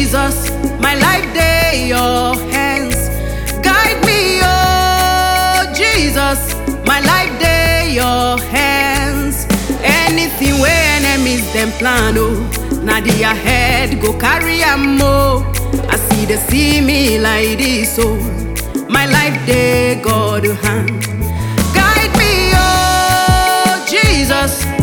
Jesus, my life day your hands. Guide me, oh Jesus, my life day your hands. Anything where enemies them plan, oh, now the ahead go carry am oh. I see they see me like this, oh, my life day God hand. Guide me, oh Jesus.